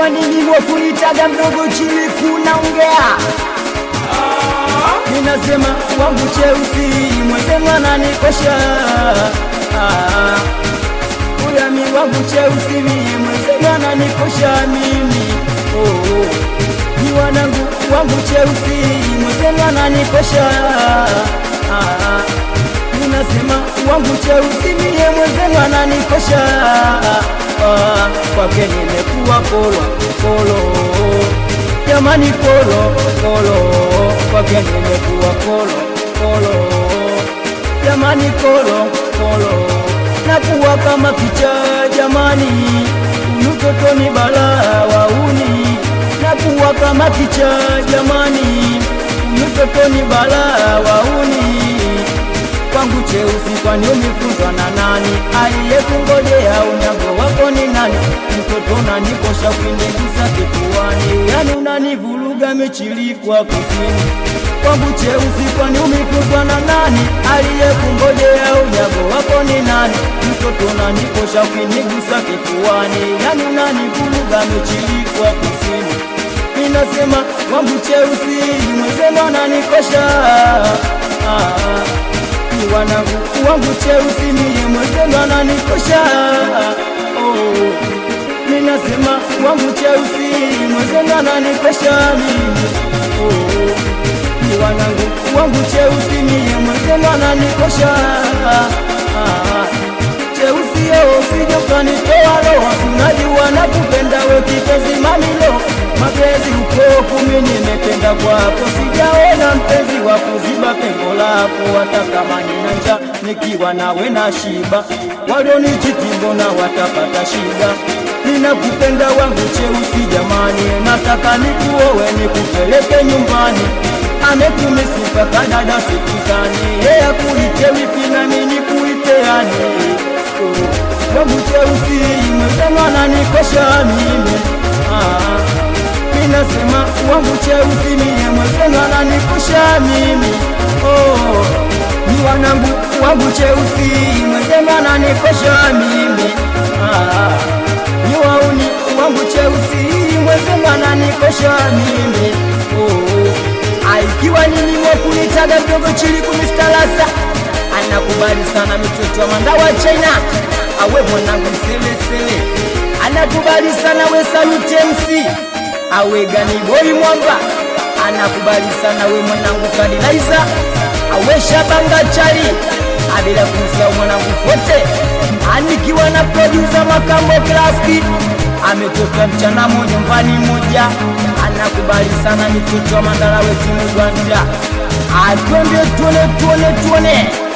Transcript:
ikiwa nini wakunitaga mdogo chini kunaongea ninasema wangu cheusi mwenzenu ananikosha Ah, uyami wangu cheusi mie mwenzenu ananikosha mimi oh, oh. ni wanangu wangu cheusi mwenzenu ananikosha Ah, ninasema wangu cheusi mie mwenzenu ananikosha Ah, kwake nimekuwa kolo kolo jamani kolo kolo kwake nimekuwa kolo kolo jamani kolo kolo nakuwa kama picha jamani unutotoni bala wauni nakuwa kama picha jamani unutotoni bala wauni kwangu cheusi kwani umefunzwa na nani aliyekungojea unyago wako ni nani mtoto unanikosha ukinigusa kifuani yani unanivuruga mechilikwa kusini kwangu cheusi kwani umefunzwa na nani aliyekungojea unyago wako ni nani mtoto unanikosha ukinigusa kifuani yani unanivuruga mechilikwa kusini ninasema wangu cheusi mwenzenu ananikosha ah, ni wanangu wangu cheusi mie mwenzenu ananikosha oh. ninasema wangu cheusi mwenzenu ananikosha mimi oh. ni wanangu wangu cheusi mie mwenzenu ananikosha ah. cheusi yeo sijokanitoa roho sinajua nakupenda we kipenzi mamilo mapenzi uko kumi nimetenda kwako sijaona mpenzi wa kuziba pengo lako hata kama nina njaa nikiwa nawe na shiba walionichitimbo na watapata shida ninakupenda wangu cheusi jamani nataka nikuowe nikupeleke nyumbani amekumisifa kadada sikuzani yeye kuite wifi nami nikuite yani oh, wangu cheusi mwenzenu ananikosha mimi ah, ninasema wangu cheusi mie mwenzenu ananikosha mimi oh, ni wanangu wangu cheusi mwenzenu ananikosha mimi ah, ni wauni wangu cheusi mwenzenu ananikosha mimi oh, aikiwa nini mwakunitaga mdogo chili kumistalasa anakubali sana mitoto wa mandawa China awe mwanangu selesele anakubali sana we salutensi awe gani boy mwamba anakubali sana we mwanangu kadilaiza awe shabanga chali abila kumsahau mwanangu fote anikiwa na producer makambo klaski ametoka mchana mo nyumbani moja anakubali sana mitoto wa mandala wetu mugwanja atwende tuone tuone tuone